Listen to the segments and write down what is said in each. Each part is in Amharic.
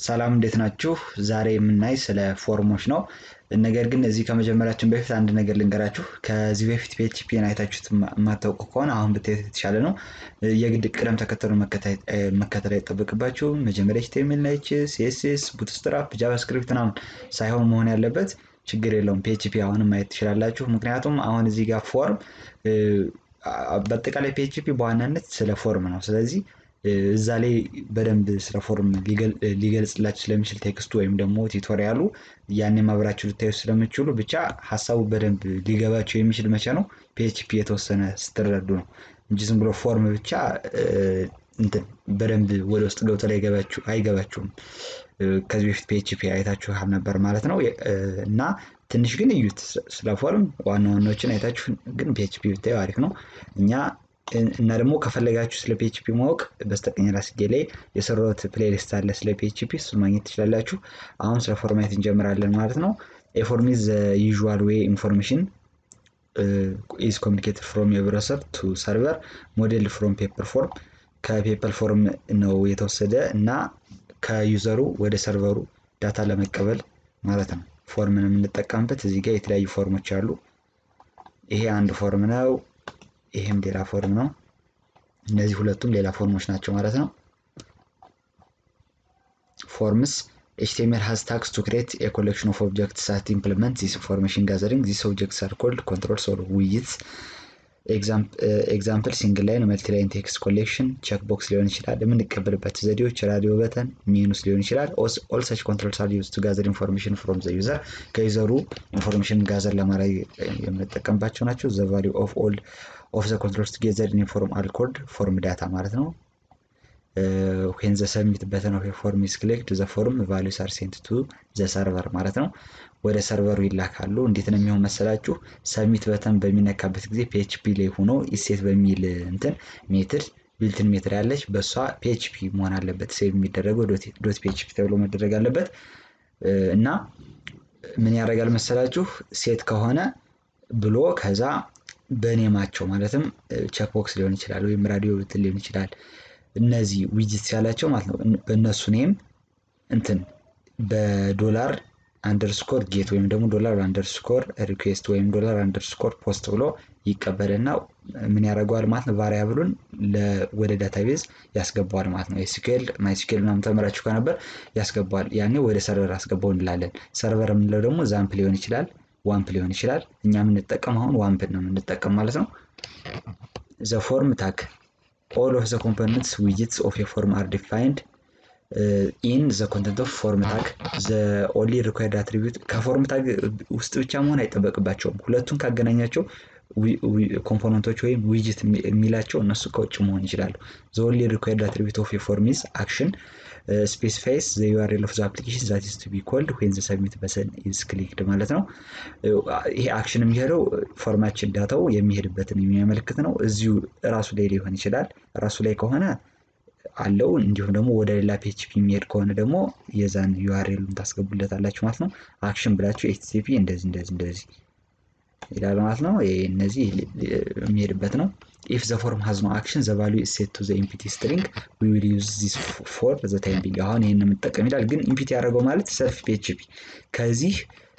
ሰላም እንዴት ናችሁ? ዛሬ የምናይ ስለ ፎርሞች ነው። ነገር ግን እዚህ ከመጀመሪያችን በፊት አንድ ነገር ልንገራችሁ። ከዚህ በፊት ፒኤችፒን አይታችሁት የማታውቁ ከሆነ አሁን ብታዩት የተሻለ ነው። የግድ ቅደም ተከተሉ መከተል አይጠበቅባችሁም። መጀመሪያ ኤችቲኤምኤል ናይች፣ ሲኤስኤስ፣ ቡትስትራፕ፣ ጃቫስክሪፕት ምናምን ሳይሆን መሆን ያለበት ችግር የለውም። ፒኤችፒ አሁንም ማየት ትችላላችሁ። ምክንያቱም አሁን እዚህ ጋር ፎርም በአጠቃላይ ፒኤችፒ በዋናነት ስለ ፎርም ነው። ስለዚህ እዛ ላይ በደንብ ስለ ፎርም ሊገልጽላችሁ ስለሚችል ቴክስቱ ወይም ደግሞ ቲቶሪያሉ ያኔ ማብራችሁ ልታዩ ስለምችሉ ብቻ ሀሳቡ በደንብ ሊገባችሁ የሚችል መቼ ነው ፒኤችፒ የተወሰነ ስትረዱ ነው እንጂ ዝም ብሎ ፎርም ብቻ እንትን በደንብ ወደ ውስጥ ገብቶ ላይ አይገባችሁም። ከዚህ በፊት ፒኤችፒ አይታችሁ ነበር ማለት ነው እና ትንሽ ግን እዩት ስለ ፎርም ዋና ዋናዎችን አይታችሁ ግን ፒኤችፒ ብታዩ አሪፍ ነው እኛ እና ደግሞ ከፈለጋችሁ ስለ ፒኤችፒ ማወቅ በስተቀኝ ራስጌ ላይ የሰራሁት ፕሌሊስት አለ ስለ ፒኤችፒ እሱን ማግኘት ትችላላችሁ። አሁን ስለ ፎርማት እንጀምራለን ማለት ነው። ኤፎርም ኢዝ ዩዥዋል ዌይ ኢንፎርሜሽን ኢዝ ኮሚኒኬትድ ፍሮም የብረሰር ቱ ሰርቨር ሞዴል ፍሮም ፔፐር ፎርም ከፔፐር ፎርም ነው የተወሰደ እና ከዩዘሩ ወደ ሰርቨሩ ዳታ ለመቀበል ማለት ነው። ፎርምን የምንጠቀምበት እዚህ ጋር የተለያዩ ፎርሞች አሉ። ይሄ አንድ ፎርም ነው። ይሄም ሌላ ፎርም ነው። እነዚህ ሁለቱም ሌላ ፎርሞች ናቸው ማለት ነው። ፎርምስ ኤችቲኤምኤል ሃዝ ታግስ ቱ ክሬት ኤ ኮሌክሽን ኦፍ ኦብጀክትስ ዛት ኢምፕሊመንት ዚስ ኢንፎርሜሽን ጋዘሪንግ ዚስ ኦብጀክትስ አር ኮልድ ኮንትሮልስ ኦር ውይይትስ ኤግዛምፕል ሲንግል ላይን መልቲ ላይን ቴክስት ኮሌክሽን ቼክ ቦክስ ሊሆን ይችላል። የምንቀበልበት ዘዴዎች ራዲዮ በተን ሚኑስ ሊሆን ይችላል። ኦል ሰች ኮንትሮልስ አር ዩዝ ቱ ጋዘር ኢንፎርሜሽን ፍሮም ዘ ዩዘር ከዩዘሩ ኢንፎርሜሽን ጋዘር ለማድረግ የምንጠቀምባቸው ናቸው። ዘ ቫሊዩ ኦፍ ኦል ኦፍ ዘ ኮንትሮልስ ቱጌዘር ኢን ፎርም አር ኮልድ ፎርም ዳታ ማለት ነው። ዌን ዘ ሰሚት በተን ኦፍ ፎርም ኢዝ ክሊክድ ዘ ፎርም ቫሊዩስ አር ሴንት ቱ ዘ ሰርቨር ማለት ነው። ወደ ሰርቨሩ ይላካሉ። እንዴት ነው የሚሆን መሰላችሁ? ሰሚት በተን በሚነካበት ጊዜ ፒኤችፒ ላይ ሆኖ ኢሴት በሚል እንትን ሜትድ ቢልትን ሜትድ ያለች በእሷ ፒኤችፒ መሆን አለበት። ሴቭ የሚደረገው ዶት ፒኤችፒ ተብሎ መደረግ አለበት እና ምን ያደርጋል መሰላችሁ? ሴት ከሆነ ብሎ ከዛ በኔማቸው ማለትም ቼክቦክስ ሊሆን ይችላል ወይም ራዲዮ ብትል ሊሆን ይችላል። እነዚህ ዊጅትስ ያላቸው ማለት ነው። በእነሱ ኔም እንትን በዶላር አንደርስኮር ጌት ወይም ደግሞ ዶላር አንደርስኮር ሪኩዌስት ወይም ዶላር አንደርስኮር ፖስት ብሎ ይቀበልና ምን ያደርገዋል ማለት ነው። ቫሪያብሉን ወደ ዳታቤዝ ያስገባዋል ማለት ነው። ኤስኪኤል ማይስኪኤል ምናምን ተምራችሁ ከነበር ያስገባዋል። ያኔ ወደ ሰርቨር አስገባው እንላለን። ሰርቨር የምንለው ደግሞ ዛምፕ ሊሆን ይችላል ዋምፕ ሊሆን ይችላል። እኛ የምንጠቀም አሁን ዋምፕ ነው የምንጠቀም ማለት ነው። ዘ ፎርም ታግ ኦል ኦፍ ዘ ኮምፖነንትስ ዊጅትስ ኦፍ የፎርም አር ዲፋይንድ ኢን ዘ ኮንተንት ኦፍ ፎርም ታግ ዘ ኦንሊ ሪኳየርድ አትሪቢዩት ከፎርም ታግ ውስጥ ብቻ መሆን አይጠበቅባቸውም። ሁለቱን ካገናኛቸው ኮምፖነንቶች ወይም ዊጅት የሚላቸው እነሱ ከውጭ መሆን ይችላሉ። ዘ ኦንሊ ሪኳየርድ አትሪቢዩት ኦፍ የፎርም ኢዝ አክሽን ስፔሲፋይስ ዘ ዩአርኤል ኦፍ ዘ አፕሊኬሽን ዛት ኢዝ ቱ ቢ ኮልድ ዌን ዘ ሰብሚት በተን ኢዝ ክሊክድ ማለት ነው። ይሄ አክሽን የሚሄደው ፎርማችን ዳታው የሚሄድበትን የሚያመለክት ነው። እዚሁ ራሱ ላይ ሊሆን ይችላል። ራሱ ላይ ከሆነ አለው እንዲሁም ደግሞ ወደ ሌላ ፒኤችፒ የሚሄድ ከሆነ ደግሞ የዛን ዩአርኤሉን ታስገቡለታላችሁ ማለት ነው። አክሽን ብላችሁ ኤችቲቲፒ እንደዚህ እንደዚህ እንደዚህ ይላል ማለት ነው። እነዚህ የሚሄድበት ነው። ኢፍ ዘ ፎርም ሀዝ ኖ አክሽን ዘ ቫሉ ኢዝ ሴት ቱ ዘ ኢምፒቲ ስትሪንግ ዊ ዊል ዩዝ ዚስ ፎር ዘ ታይም ቢንግ። አሁን ይህን የምንጠቀም ይላል። ግን ኢምፒቲ ያደረገው ማለት ሰልፍ ፒኤችፒ ከዚህ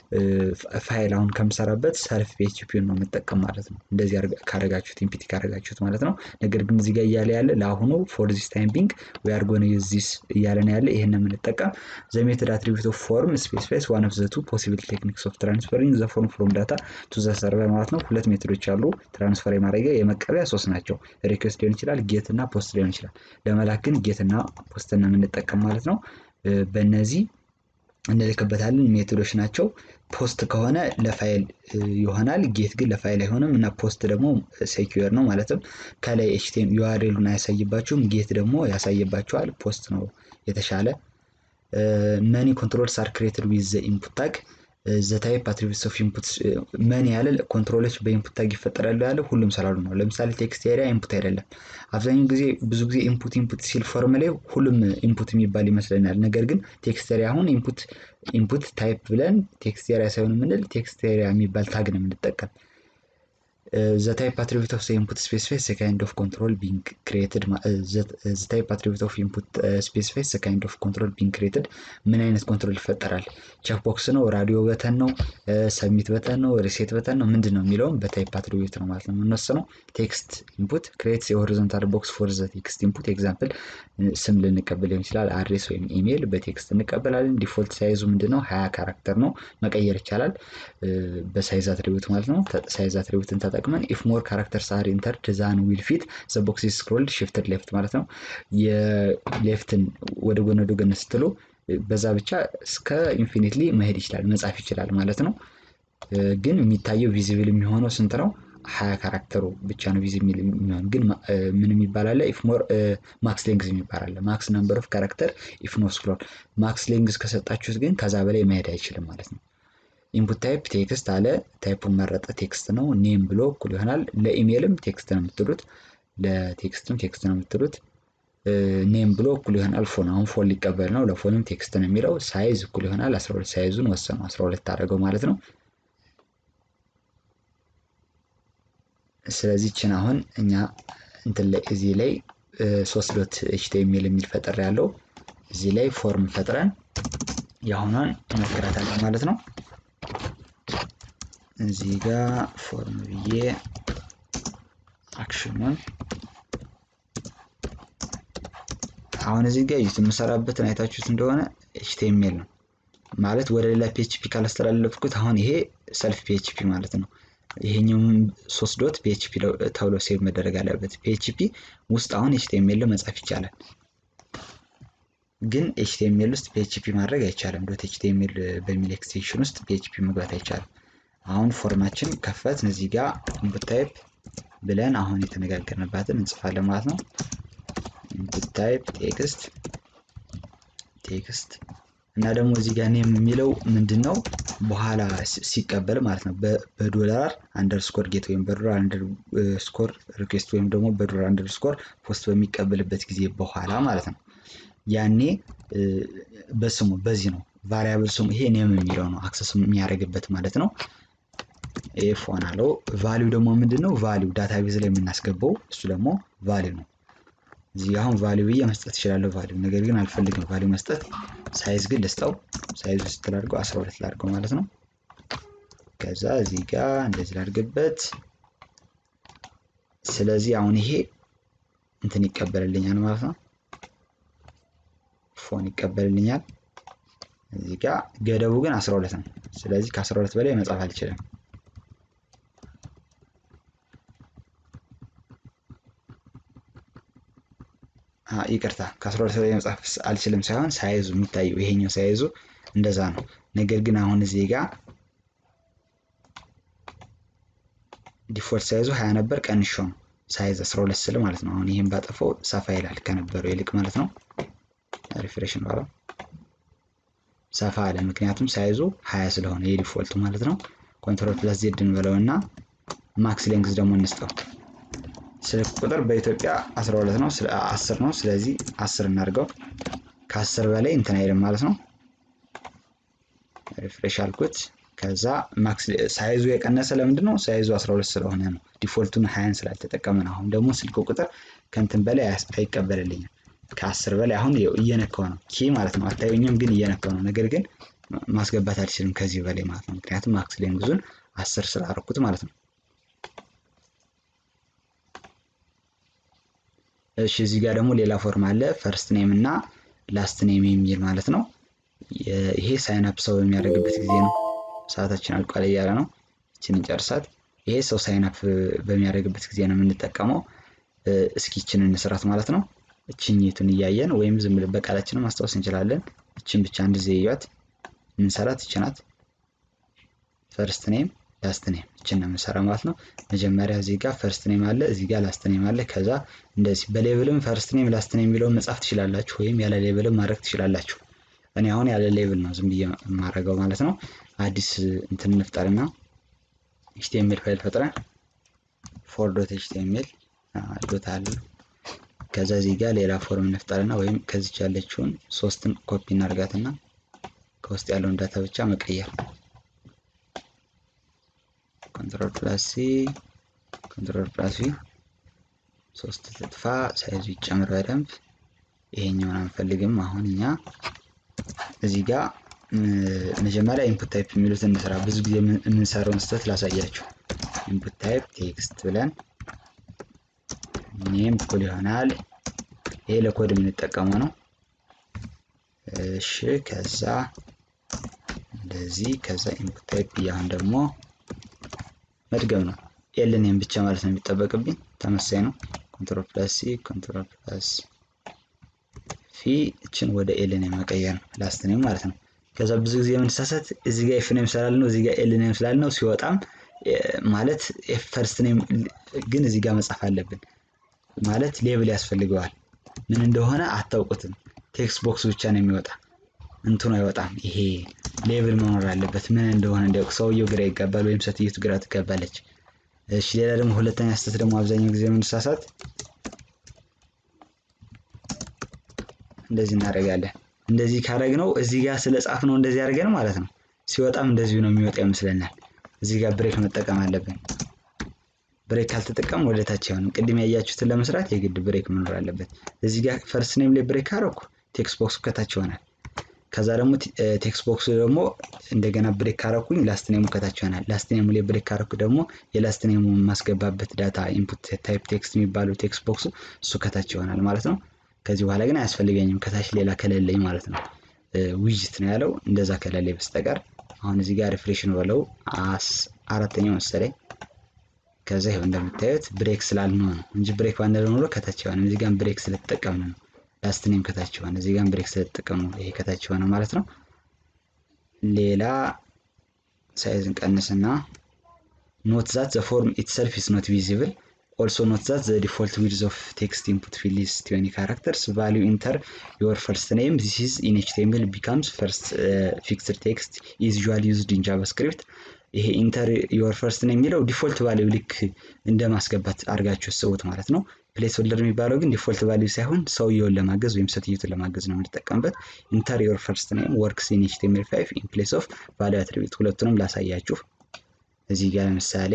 ፋይል አሁን ከምሰራበት ሰልፍ ፒኤችፒን ነው የምጠቀም ማለት ነው። እንደዚህ ካረጋችሁት ኢምፒቲ ካረጋችሁት ማለት ነው። ነገር ግን እዚህ ጋር እያለ ያለ ለአሁኑ ፎር ዚስ ታይም ቢንግ ዊ አር ጎን ዩዝ ዚስ እያለ ነው ያለ። ይህን የምንጠቀም ዘ ሜትድ አትሪቢዩት ኦፍ ፎርም ስፔሲፋይስ ዋን ኦፍ ዘ ቱ ፖሲብል ቴክኒክስ ኦፍ ትራንስፈሪንግ ዘ ፎርም ፍሮም ዳታ ቱ ዘ ሰርቨር ማለት ነው። ሁለት ሜትዶች አሉ ትራንስፈር የማድረጊያ የመቀበያ ሶስት ናቸው። ሪኩዌስት ሊሆን ይችላል፣ ጌት እና ፖስት ሊሆን ይችላል። ለመላክ ግን ጌት እና ፖስት ነው የምንጠቀም ማለት ነው። በእነዚህ እንልክበታለን ሜቶዶች ናቸው። ፖስት ከሆነ ለፋይል ይሆናል። ጌት ግን ለፋይል አይሆንም እና ፖስት ደግሞ ሴኪዩር ነው ማለትም ከላይ ኤችቲኤም ዩአርኤሉን አያሳይባችሁም። ጌት ደግሞ ያሳይባችኋል። ፖስት ነው የተሻለ። መኒ ኮንትሮልስ አር ክሬትድ ዊዝ ዘ ኢንፑት ታግ ዘ ታይፕ አትሪቢዩትስ ኦፍ ኢንፑት መኒ ያለ ኮንትሮሎች በኢንፑት ታግ ይፈጠራሉ ያለ ሁሉም ስላሉ ነው። ለምሳሌ ቴክስት ኤሪያ ኢንፑት አይደለም። አብዛኛው ጊዜ ብዙ ጊዜ ኢንፑት ኢንፑት ሲል ፎርም ላይ ሁሉም ኢንፑት የሚባል ይመስለናል። ነገር ግን ቴክስት ኤሪያ አሁን ኢንፑት ኢንፑት ታይፕ ብለን ቴክስት ኤሪያ ሳይሆን የምንል ቴክስት ኤሪያ የሚባል ታግ ነው የምንጠቀም። ዘ ታይፕ አትሪቢዩት ኦፍ ኢንፑት ስፔሲፋይ ዘ ካይንድ ኦፍ ኮንትሮል ቢንግ ክሬትድ ዘ ታይፕ አትሪቢዩት ኦፍ ኢንፑት ስፔሲፋይ ዘ ካይንድ ኦፍ ኮንትሮል ቢንግ ክሬትድ ምን አይነት ኮንትሮል ይፈጠራል? ቼክ ቦክስ ነው፣ ራዲዮ በተን ነው፣ ሰሚት በተን ነው፣ ሪሴት በተን ነው፣ ምንድን ነው የሚለውም በታይፕ አትሪቢዩት ነው ማለት ነው የምንወስነው። ቴክስት ኢንፑት ክሬትስ የሆሪዞንታል ቦክስ ፎር ዘ ቴክስት ኢንፑት ኤግዛምፕል ስም ልንቀበል ሊሆን ይችላል። አድሬስ ወይም ኢሜይል በቴክስት እንቀበላለን። ዲፎልት ሳይዙ ምንድነው? ሀያ ካራክተር ነው። መቀየር ይቻላል በሳይዝ አትሪቢዩት ማለት ነው። ሳይዝ አትሪቢዩትን ተጠቅመን ኢፍ ሞር ካራክተርስ አር ኢንተርድ ዛን ዊል ፊት ዘ ቦክስ ስክሮልድ ሽፍትድ ሌፍት ማለት ነው። የሌፍትን ወደ ጎን ወደ ጎን ስትሉ በዛ ብቻ እስከ ኢንፊኒትሊ መሄድ ይችላል መጻፍ ይችላል ማለት ነው። ግን የሚታየው ቪዚብል የሚሆነው ስንት ነው? ሀያ ካራክተሩ ብቻ ነው ቪዚብል የሚሆን ግን ምን የሚባል አለ? ኢፍ ሞር ማክስ ሌንግዝ የሚባል አለ። ማክስ ነምበር ኦፍ ካራክተር ኢፍ ኖ ስክሮል። ማክስ ሌንግዝ ከሰጣችሁት ግን ከዛ በላይ መሄድ አይችልም ማለት ነው። ኢንፑት ታይፕ ቴክስት አለ። ታይፑን መረጠ ቴክስት ነው። ኔም ብሎ እኩል ይሆናል። ለኢሜይልም ቴክስት ነው የምትሉት፣ ለቴክስትም ቴክስት ነው የምትሉት። ኔም ብሎ እኩል ይሆናል ፎን። አሁን ፎን ሊቀበል ነው። ለፎንም ቴክስት ነው የሚለው። ሳይዝ እኩል ይሆናል 12 ሳይዙን ወሰነው 12 አደረገው ማለት ነው። ስለዚህ ችን አሁን እኛ እንትን ላይ እዚህ ላይ ሶስት ዶት ኤችቲኤምኤል የሚል ፈጠር ያለው እዚህ ላይ ፎርም ፈጥረን የአሁኗን እንሞክራታለን ማለት ነው። እዚህ ጋር ፎርም ብዬ አክሽኑን አሁን እዚህ ጋር ዩት የምሰራበትን አይታችሁት እንደሆነ ኤችቲኤምኤል ነው ማለት ወደ ሌላ ፒኤችፒ ካላስተላለፍኩት አሁን ይሄ ሰልፍ ፒኤችፒ ማለት ነው። ይሄኛውም ሶስት ዶት ፒኤችፒ ተብሎ ሴቭ መደረግ አለበት። ፒኤችፒ ውስጥ አሁን ኤችቲኤምኤል መጻፍ ይቻላል፣ ግን ኤችቲኤምኤል ውስጥ ፒኤችፒ ማድረግ አይቻልም። ዶት ኤችቲኤምኤል በሚል ኤክስቴንሽን ውስጥ ፒኤችፒ መግባት አይቻልም። አሁን ፎርማችን ከፈትን እዚህ ጋር ኢንፑት ታይፕ ብለን አሁን የተነጋገርንባትን እንጽፋለን ማለት ነው። ኢንፑት ታይፕ ቴክስት ቴክስት እና ደግሞ እዚህ ጋር ኔም የሚለው ምንድን ነው? በኋላ ሲቀበል ማለት ነው በዶላር አንደርስኮር ጌት ወይም በዶላር አንደርስኮር ሪኩዌስት ወይም ደግሞ በዶላር አንደርስኮር ፖስት በሚቀበልበት ጊዜ በኋላ ማለት ነው። ያኔ በስሙ በዚህ ነው ቫሪያብል ስሙ ይሄ ኔም የሚለው ነው አክሰስ የሚያደርግበት ማለት ነው። ይሄ ፎን አለው። ቫሊው ደግሞ ምንድን ነው? ቫሊው ዳታቤዝ ላይ የምናስገባው እሱ ደግሞ ቫሊው ነው። እዚህ አሁን ቫሊው ብዬ መስጠት እችላለሁ ቫሊው ነገር ግን አልፈልግም ቫሊው መስጠት። ሳይዝ ግን ልስጠው። ሳይዝ ውስጥ ላድርገው 12 ላድርገው ማለት ነው። ከዛ እዚህ ጋር እንደዚህ ላድርግበት። ስለዚህ አሁን ይሄ እንትን ይቀበልልኛል ማለት ነው። ፎን ይቀበልልኛል። እዚህ ጋር ገደቡ ግን 12 ነው። ስለዚህ ከ12 በላይ መጻፍ አልችልም። ይቅርታ ከ12 በላይ መጻፍ አልችልም ሳይሆን ሳይዙ የሚታየው ይሄኛው ሳይዙ እንደዛ ነው። ነገር ግን አሁን እዚህ ጋር ዲፎልት ሳይዙ 20 ነበር ቀንሾ ነው ሳይዝ 12 ስል ማለት ነው። አሁን ይህን ባጠፈው ሰፋ ይላል ከነበረው ይልቅ ማለት ነው። ሪፍሬሽ ባለው ሰፋ አለ፣ ምክንያቱም ሳይዙ 20 ስለሆነ የዲፎልቱ ማለት ነው። ኮንትሮል ፕለስ ዜድ እንበለው እና ማክስ ሌንግዝ ደግሞ እንስጠው። ስልክ ቁጥር በኢትዮጵያ 12 ነው 10 ነው። ስለዚህ 10 እናድርገው። ከ10 በላይ እንትን አይልም ማለት ነው። ሪፍሬሽ አልኩት። ከዛ ማክስ ሳይዙ የቀነሰ ለምንድን ነው? ሳይዙ 12 ስለሆነ ነው። ዲፎልቱን 20 ስላልተጠቀመ ነው። አሁን ደግሞ ስልክ ቁጥር ከእንትን በላይ አይቀበልልኝም። ከ10 በላይ አሁን እየነካው ነው ኪ ማለት ነው። አታዩኝም፣ ግን እየነካው ነው። ነገር ግን ማስገባት አልችልም ከዚህ በላይ ማለት ነው። ምክንያቱም ማክስ ሌንግዙን 10 ስላደረኩት ማለት ነው። እሺ እዚህ ጋር ደግሞ ሌላ ፎርም አለ። ፈርስት ኔም እና ላስት ኔም የሚል ማለት ነው። ይሄ ሳይን አፕ ሰው በሚያደርግበት ጊዜ ነው። ሰዓታችን አልቋል እያለ ነው። እችን እንጨርሳት። ይሄ ሰው ሳይን አፕ በሚያደርግበት ጊዜ ነው የምንጠቀመው። እስኪ እችን እንስራት ማለት ነው። እችኝቱን እያየን ወይም ዝም ብለን በቃላችንም ማስታወስ እንችላለን። እችን ብቻ አንድ ጊዜ እያት የምንሰራት እችናት። ፈርስት ኔም ላስት ኔም እችን ነው የምንሰራ ማለት ነው። መጀመሪያ እዚህ ጋር ፈርስት ኔም አለ፣ እዚህ ጋር ላስት ኔም አለ። ከዛ እንደዚህ በሌብልም ፈርስት ኔም ላስት ኔም የሚለውን መጻፍ ትችላላችሁ፣ ወይም ያለ ሌብልም ማድረግ ትችላላችሁ። እኔ አሁን ያለ ሌብል ነው ዝም ብዬ የማደርገው ማለት ነው። አዲስ እንትን እንፍጠርና ኤችቲኤምኤል ፋይል ፈጥረን ፎር ዶት ኤችቲኤምኤል ዶት አለ። ከዛ እዚህ ጋር ሌላ ፎርም እንፍጠርና ወይም ከዚች ያለችውን ሶስትን ኮፒ እናርጋትና ከውስጥ ያለውን ዳታ ብቻ መቀየር ኮንትሮል ፕላስ ሲ ኮንትሮል ፕላስ ቪ ሶስት ትጥፋ ሳይዙ ይጨምር በደንብ ይሄኛውን አንፈልግም። አሁን እኛ እዚህ ጋር መጀመሪያ ኢንፑት ታይፕ የሚሉት እንስራ። ብዙ ጊዜ የምንሰራውን ስህተት ላሳያችሁ። ኢንፑት ታይፕ ቴክስት ብለን ኔም እኩል ይሆናል። ይሄ ለኮድ የምንጠቀመው ነው። እሺ ከዛ እንደዚህ ከዛ ኢንፑት ታይፕ እያሁን ደግሞ መድገም ነው። ኤል ኔም ብቻ ማለት ነው የሚጠበቅብኝ። ተመሳይ ነው። ኮንትሮል ፕላስ ሲ ኮንትሮል ፕላስ ፊ እችን ወደ ኤል ኔም መቀየር ነው። ላስት ኔም ማለት ነው። ከዛ ብዙ ጊዜ የምንሳሳት እዚህ ጋር ኤፍ ኔም ስላለ ነው፣ እዚህ ጋር ኤል ኔም ስላለ ነው። ሲወጣም ማለት ኤፍ ፈርስት ኔም ግን እዚህ ጋር መጻፍ አለብን። ማለት ሌብል ያስፈልገዋል። ምን እንደሆነ አታውቁትም። ቴክስት ቦክስ ብቻ ነው የሚወጣ እንትኑ አይወጣም። ይሄ ሌብል መኖር አለበት። ምን እንደሆነ እንዲያውቅ ሰውየው ግራ ይጋባል፣ ወይም ሴትዮቱ ግራ ትጋባለች። እሺ ሌላ ደግሞ ሁለተኛ ስህተት ደግሞ አብዛኛው ጊዜ የምንሳሳት እንደዚህ እናደርጋለን። እንደዚህ ካደረግነው እዚህ ጋር ስለ ጻፍ ነው እንደዚህ አድርገን ማለት ነው። ሲወጣም እንደዚሁ ነው የሚወጣ ይመስለናል። እዚህ ጋር ብሬክ መጠቀም አለብን። ብሬክ ካልተጠቀም ወደ ታች አይሆንም። ቅድም ያያችሁትን ለመስራት የግድ ብሬክ መኖር አለበት። እዚህ ጋር ፈርስት ኔም ላይ ብሬክ አደረኩ፣ ቴክስት ቦክሱ ከታች ይሆናል። ከዛ ደግሞ ቴክስት ቦክሱ ደግሞ እንደገና ብሬክ ካረኩኝ ላስት ኔሙ ከታች ይሆናል። ላስት ኔሙ ላይ ብሬክ ካረኩ ደግሞ የላስት ኔሙ የማስገባበት ዳታ ኢንፑት ታይፕ ቴክስት የሚባለው ቴክስት ቦክሱ እሱ ከታች ይሆናል ማለት ነው። ከዚህ በኋላ ግን አያስፈልገኝም ከታች ሌላ ከሌለኝ ማለት ነው። ዊጅት ነው ያለው እንደዛ ከሌለኝ በስተቀር አሁን እዚህ ጋር ሪፍሬሽን በለው አራተኛው መሰለኝ። ከዛ ይኸው እንደምታዩት ብሬክ ስላልነው ነው እንጂ ብሬክ ባንለው ኖሮ ከታች ይሆናል። እዚህ ጋር ብሬክ ስለተጠቀምን ነው ላስት ኔም ከታች ሆነ። እዚህ ጋር ብሬክ ስለተጠቀሙ ይሄ ከታች ሆነ ማለት ነው። ሌላ ሳይዝ እንቀንስና ኖት ዛት ዘ ፎርም ኢትሰልፍ ኢዝ ኖት ቪዚብል ኦልሶ ኖት ዛት ዘ ዲፎልት ዊድዝ ኦፍ ቴክስት ኢንፑት ፊልድ ኢዝ ትዌንቲ ካራክተርስ ቫሊዩ ኢንተር ዮር ፈርስት ኔም ዚስ ኢዝ ኢን ኤችቲኤምኤል ቢካምስ ፈርስት ፊክስድ ቴክስት ኢዝ ዩዥዋሊ ዩዝድ ኢን ጃቫስክሪፕት። ይሄ ኢንተር ዮር ፈርስት ኔም የሚለው ዲፎልት ቫሊዩ ልክ እንደ ማስገባት አድርጋችሁ ስቡት ማለት ነው። ፕሌስ ሆልደር የሚባለው ግን ዲፎልት ቫሊዩ ሳይሆን ሰውየውን ለማገዝ ወይም ሴትዮቱን ለማገዝ ነው የምንጠቀምበት። ኢንተር ዮር ፈርስት ኔም ወርክስ ኢን ኤችቲኤምኤል ፋይቭ ኢን ፕሌስ ኦፍ ቫሊዩ አትሪቢዩት። ሁለቱንም ላሳያችሁ። እዚህ ጋር ለምሳሌ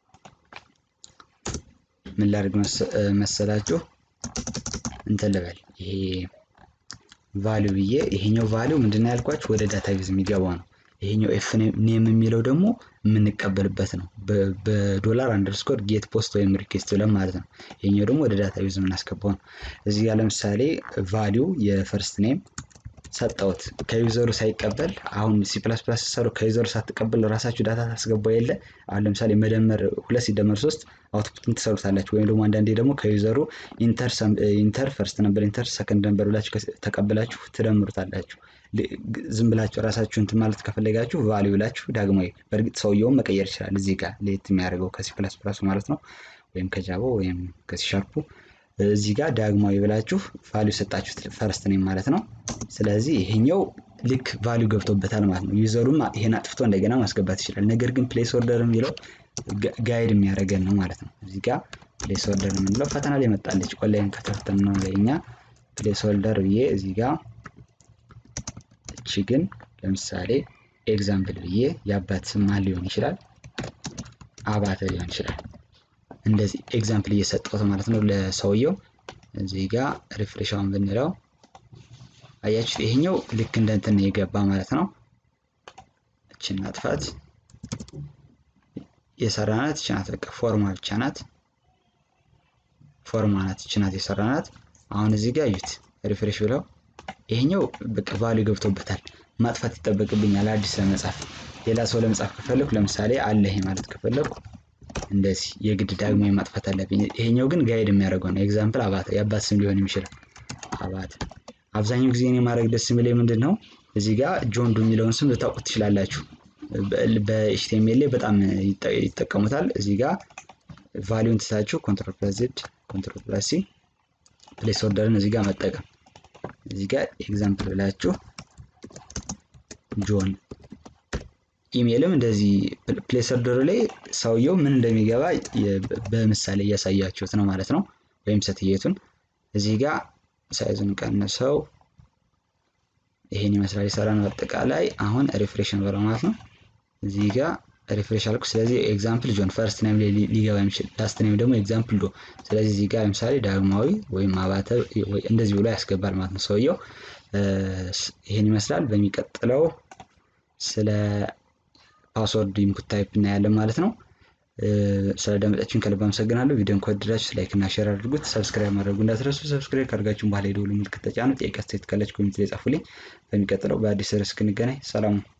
ምን ላድርግ መሰላችሁ? እንትን ልበል ይሄ ቫሊዩ ብዬ ይሄኛው ቫሊዩ ምንድን ነው ያልኳችሁ ወደ ዳታቤዝ የሚገባው ነው። ይሄኛው ኤፍ ኔም የሚለው ደግሞ የምንቀበልበት ነው። በዶላር አንደርስኮር ጌት ፖስት ወይም ሪኩዌስት ብለን ማለት ነው። ይሄኛው ደግሞ ወደ ዳታቤዝ የምናስገባው ነው። እዚህ ጋር ለምሳሌ ቫሊዩ የፈርስት ኔም ሰጠውት ከዩዘሩ ሳይቀበል አሁን ሲ ፕላስ ፕላስ ሲሰሩ ከዩዘሩ ሳትቀበል ራሳችሁ ዳታ ታስገባው የለ አሁን ለምሳሌ መደመር ሁለት ሲደመር ሶስት አውትፑትን ትሰሩታላችሁ። ወይም ደግሞ አንዳንዴ ደግሞ ከዩዘሩ ኢንተር ፈርስት ነበር ኢንተር ሰከንድ ነበር ብላችሁ ተቀብላችሁ ትደምሩታላችሁ። ዝም ብላችሁ ራሳችሁ እንትን ማለት ከፈለጋችሁ ቫሊዩ ብላችሁ ዳግማዊ በእርግጥ ሰውየውን መቀየር ይችላል። እዚህ ጋር ለየት የሚያደርገው ከሲ ፕላስ ፕላሱ ማለት ነው ወይም ከጃቫ ወይም ከሲ ሻርፑ እዚህ ጋር ዳግማዊ ብላችሁ ቫሊዩ ሰጣችሁት ፈርስት ኔም ማለት ነው። ስለዚህ ይሄኛው ልክ ቫሊዩ ገብቶበታል ማለት ነው። ዩዘሩም ይሄን አጥፍቶ እንደገና ማስገባት ይችላል። ነገር ግን ፕሌስ ኦርደር የሚለው ጋይድ የሚያደርገን ነው ማለት ነው። እዚህ ጋር ፕሌስ ኦርደር የምንለው ፈተና ላይ መጣለች። ኦንላይን ከተፈተን ነው ላይ እኛ ፕሌስ ኦርደር ብዬ እዚህ ጋር እቺ ግን ለምሳሌ ኤግዛምፕል ብዬ የአባት ስም ማን ሊሆን ይችላል? አባተ ሊሆን ይችላል። እንደዚህ ኤግዛምፕል እየሰጠሁት ማለት ነው ለሰውየው። እዚህ ጋር ሪፍሬሻውን ብንለው አያችሁት፣ ይሄኛው ልክ እንደ እንትን የገባ ማለት ነው። እችን ማጥፋት የሰራናት እች ናት። በቃ ፎርማ ብቻ ናት። ፎርማ ናት፣ እች ናት የሰራናት። አሁን እዚህ ጋር እዩት፣ ሪፍሬሽ ብለው ይሄኛው በቃ ቫሊዩ ገብቶበታል። ማጥፋት ይጠበቅብኛል አዲስ ለመጻፍ። ሌላ ሰው ለመጻፍ ከፈለኩ ለምሳሌ አለ ይሄ ማለት ከፈለኩ እንደዚህ የግድ ዳግሞ ማጥፋት አለብኝ። ይሄኛው ግን ጋይድ የሚያደርገው ነው። ኤግዛምፕል አባተ የአባት ስም ሊሆን የሚችላል አባተ። አብዛኛው ጊዜ እኔ ማድረግ ደስ የሚለኝ ምንድን ነው እዚህ ጋር ጆንዱ የሚለውን ስም ልታውቁት ትችላላችሁ። በኤችቲኤምኤል ላይ በጣም ይጠቀሙታል። እዚህ ጋር ቫሊዩን ትታችሁ ኮንትሮል ፕላስ ዜድ ኮንትሮል ፕላስ ሲ ፕሌስ ኦርደርን እዚህ ጋር መጠቀም እዚህ ጋር ኤግዛምፕል ብላችሁ ጆን ኢሜይልም እንደዚህ ፕሌስ ኦርደሩ ላይ ሰውየው ምን እንደሚገባ በምሳሌ እያሳያችሁት ነው ማለት ነው። ወይም ሴትየቱን እዚህ ጋር ሳይዙን ቀንሰው ይሄን ይመስላል የሰራነው አጠቃላይ። አሁን ሪፍሬሽን በለው ማለት ነው። እዚህ ጋር ሪፍሬሽ አልኩ። ስለዚህ ኤግዛምፕል ጆን ፈርስት ኔም ላይ ሊገባ የሚችል ላስት ኔም ደግሞ ኤግዛምፕል ዶ። ስለዚህ እዚህ ጋር ለምሳሌ ዳግማዊ ወይም አባተ እንደዚህ ብሎ ያስገባል ማለት ነው ሰውየው። ይህን ይመስላል። በሚቀጥለው ስለ ፓስወርድ ኢንፑት ታይፕ እናያለን ማለት ነው። ስለዳመጣችሁን ከልብ አመሰግናለሁ። ቪዲዮን ከወደዳችሁ ላይክ እና ሼር አድርጉት። ሰብስክራይብ ማድረጉ እንዳትረሱ። ሰብስክራይብ ካደርጋችሁን በኋላ የደወል ምልክት ተጫኑ። ጥያቄ አስተያየት ካላችሁ ኮሜንት ላይ ጻፉልኝ። በሚቀጥለው በአዲስ ርዕስ እስክንገናኝ ሰላሙ